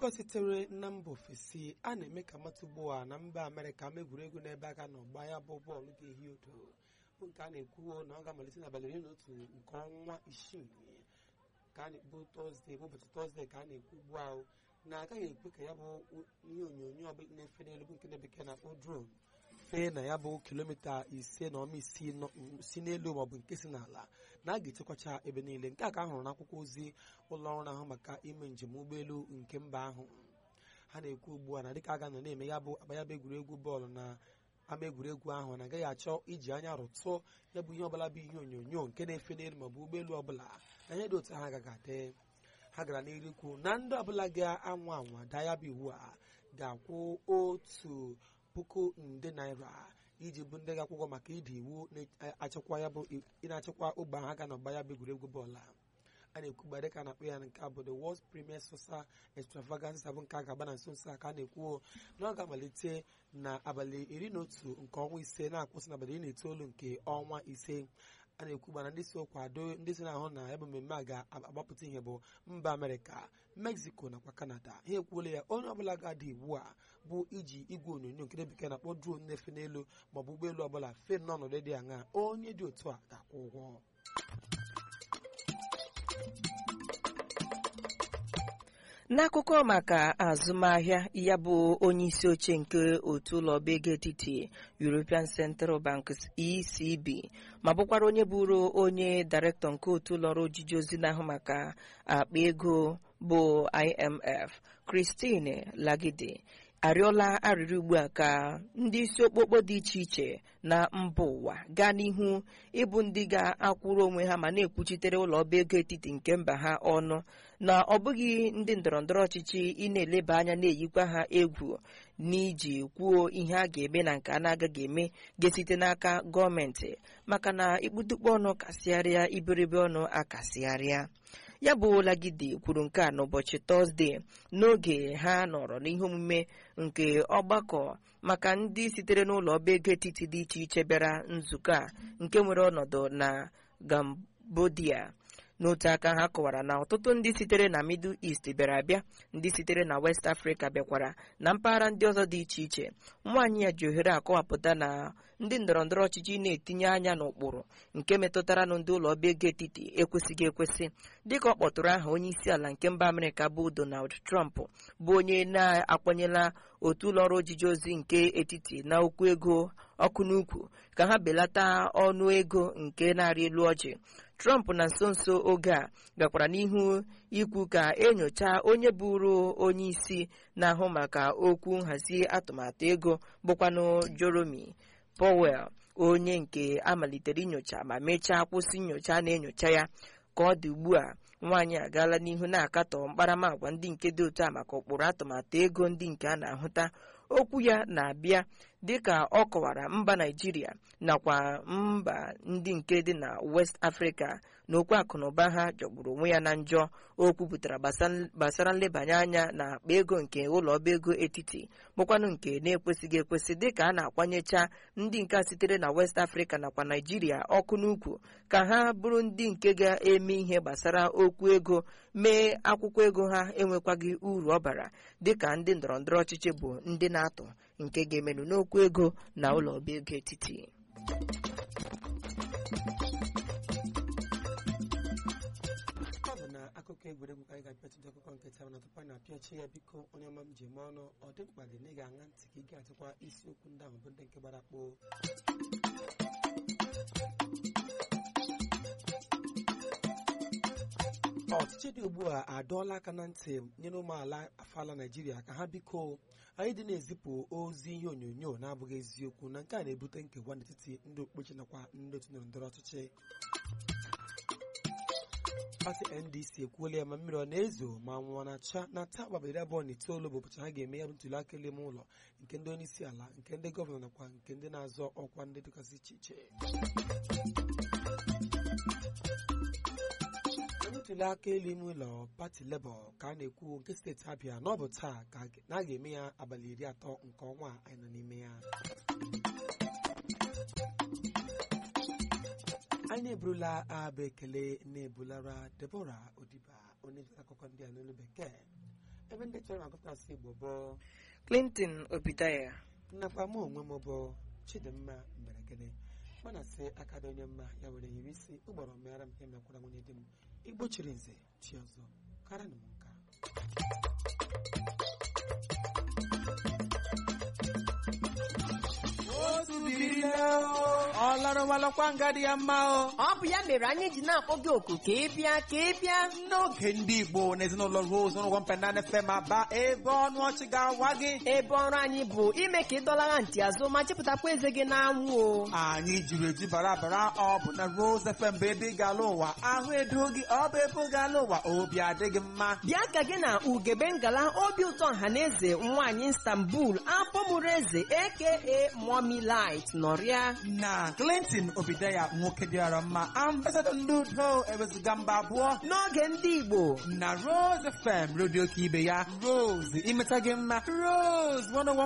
akụkọ sitere na mba ofesi a na-eme ka mata ugbu a na mba amerịka ama egwuregwu n'ebe aka na ọgba ya bụ bọọlụ ga-ehi odo bụ nke a na-ekwuo na ọ ga-amalite n'abalị iri na otu nke ọnwa isii ka a na-ekwu tọzdee bụ ụbọchị tọzdee ka a na-ekwu ugbu ahụ na agaghị ekwe ka ya bụ ihe onyonyo ọbụla na-efe n'elu bụ nke na bekee na-akpọ dron fee na ya bụ kilomita ise na ọma isii si n'elu maọbụ nke si n'ala na a ga-echekwacha ebe niile nke a ka a hụrụ n'akwụkwọ ozi ụlọ ọrụ na-ahụ maka ime njem ụgbọelu nke mba ahụ ha na-ekwu ugbu a na dịka a ga-anọ na-eme ya bụ agba ya bụ egwuregwu bọọlụ na ama egwuregwu ahụ na agaghị achọ iji anya rụtụọ ya bụ ihe ọbụla bụ ihe onyonyo nke na-efe n'elu maọbụ ụgbọelu ọbụla na ihe dị otu ha agaghị adị ha gara n'iru ikwu na ndị ọbụla ga-anwa anwa daa ya bụ iwu a ga-akwụ otu puku nde naira iji bụ ndị ga-akwụkwọ maka ịdị iwu na-achịkwa ya bụ ị na-achịkwa ogbe ahụ aga n'ọgba ya bụ egwuregwu bọọlụ a a na-ekwugba dịka a na-akpọ ya nke a bụ the world premier sosa extravaganza bụ nke a ga-agba na nso nso a ka a na-ekwu na ọ ga-amalite n'abalị iri na otu nke ọnwa ise na-akwụsị n'abalị iri na itoolu nke ọnwa ise a na-ekwugba na ndị so kwado ndị so na-ahụ na ebe mmemme a ga-agbapụta ihe bụ mba amerịka mexico nakwa kanada ha ekwuola ya onye ọbụla ga-adị iwu a bụ iji igwe onyonyo nke bekee na-akpọ drone na-efe n'elu maọbụ ụgbọelu ọbụla fe n'ọnọdụ dị aṅa onye dị otu a ga-akwụ ụgwọ n'akụkọ maka azụmahịa ya bụ onye isi oche nke otu ụlọ ọba ego etiti European Central Bank ECB ma bụkwara onye bụrụ onye dairektọ nke otu ụlọ ọrụ ojiji ozi na-ahụ maka akpa ego bụ IMF Christine Lagarde arịọla arịrịọ ugbu a ka ndị isi okpokpo dị iche iche na mba ụwa gaa n'ihu ịbụ ndị ga-akwụrụ onwe ha ma na-ekwuchitere ụlọ ọba ego etiti nke mba ha ọnụ na ọ bụghị ndị ndọrọndọrọ ọchịchị ị na-eleba anya na-eyikwa ha egwu n'iji kwuo ihe a ga-eme na nke a na-agaghị eme ga-esite n'aka gọọmenti maka na ikputukpu ọnụ kasịgharịa iberibe ọnụ akasịgharịa ya bụ Lagide kwuru nke a n'ụbọchị tọzdee n'oge ha nọrọ n'ihe omume nke ọgbakọ maka ndị sitere n'ụlọ ọba ego etiti dị iche iche bịara nzukọ a nke nwere ọnọdụ na Cambodia n'otu aka ha kọwara na ọtụtụ ndị sitere na Middle East bịara abịa ndị sitere na West Africa bịakwara na mpaghara ndị ọzọ dị iche iche nwaanyị ya ji ohere akọwapụta na ndị ndọrọndọrọ ọchịchị na-etinye anya n'ụkpụrụ nke metụtara na ndị ụlọ ọba ego etiti ekwesịghị ekwesị dịka ọ kpọtụrụ aha onye isi ala nke mba Amerịka bụ Donald Trump bụ onye na-akwanyela otu ụlọ ọrụ ojiji ozi nke etiti na okwu ego ọkụ n'ukwu ka ha belata ọnụ ego nke na-arị elu ọjị Trump na nso nso oge a gakwara n'ihu ikwu ka enyocha onye bụrụ onye isi na-ahụ maka okwu nhazi atụmatụ ego bụkwanụ Jerome Powell onye nke amalitere inyocha ma mechaa kwụsị nyocha na-enyocha ya ka ọ dị ugbu a nwaanyị agaala n'ihu na-akatọ mkparamagwa ndị nke dị otu a maka ụkpụrụ atụmatụ ego ndị nke a na-ahụta okwu ya na-abịa dịka ọ kọwara mba Naịjirịa nakwa mba ndị nke dị na West Africa na okwu akụnụba ha jọgburu onwe ya na njọ o kwupụtara gbasara nlebanye anya na akpa ego nke ụlọ ọba ego etiti bụkwanụ nke na-ekwesịghị ekwesị dịka a na-akwanyecha ndị nke sitere na West Africa nakwa Naịjirịa ọkụ n'ukwu ka ha bụrụ ndị nke ga-eme ihe gbasara okwu ego mee akwụkwọ ego ha enwekwaghị uru ọ bara dịka ndị ndọrọndọrọ ọchịchị bụ ndị na-atụ nke ga-emenụ n'okwu ego na ụlọ ọba ego etiti ọ bụ na akụkọ egwuregwu ka anyị ga-apịachido akụkọ nke taa na tupu anyị na-apịachi ya biko onye ọma m ji eme ọnụ ọ dị mkpa dị na ị ga-aṅa ntị ka ị ga-achịkwa isiokwu ndị ahụ bụ ndị nke gbara kpoo ọchịchị dị ugbu a adọọla aka na ntị nyere ụmụala afala naijiria ka ha biko anyị dị na-ezipụ ozi ihe onyonyo na-abụghị eziokwu na nke a na-ebute nkewa n'etiti ndị okpukpechi nakwa ndị otu ndọrọndọrọ ọchịchị pati ndc ekwuola ya ma mmiri ọ na-ezo ma nwụọ na-acha na taa gbabalị abụọ na itoolu bụ ụbọchị ha ga-eme ya bụ ntuli aka elu ime ụlọ nke ndị onye isi ala nke ndị gọvanọ nakwa nke ndị na-azọ ọkwa ndị dịgasị iche iche ntuli aka elu ime ụlọ pati lebọ ka a na-ekwu nke steeti abịa na ọ bụ taa ka na a ga-eme ya abalị iri atọ nke ọnwa a anyị nọ n'ime ya anyị eburula abụ ekele na-ebulara debora odiba onye nta akụkọ ndị a n'olu bekee ebe ndị chọrọ agụta asụ igbo bụ clinton obidaya nnakwa mụ onwe m bụ chidimma mberegede mana sị aka dị onye mma ya were yiri isi ụgbọrọ meara m ihe mekwara nwunye di m igbo chiri nze chi ọzọ kara na m nka ọ larụwalakwa nga dị ya mma o ọ bụ ya mere anyị ji na-akpọ gị oku ka ị bịa ka ị bịa n'oge ndị igbo na ezinụlọ rose n'ụgwọ mpenana fm aba ebe ọnụ ọchị ga-awa gị ebe ọrụ anyị bụ ime ka ị dọlara ntị azụ ma chịpụtakwa eze gị n'anwụ o anyị jiri eji bara bara ọ bụ na rose fm bụ ebe ị ga-ala ụwa ahụ edo gị ọ bụ ebe ị ga-ala ụwa obi adịghị mma bịa ka gị na ugebe ngala obi ụtọ ọhaneze nwaanyị istanbul apọmụrụ eze aka mommy light nọrịa na clinton obidaya nwoke dịara mma ambasadọ ndị udo ewezuga mba abụọ n'oge ndị igbo na rose fm redio ka ibe ya rose imeta gị mma rose 101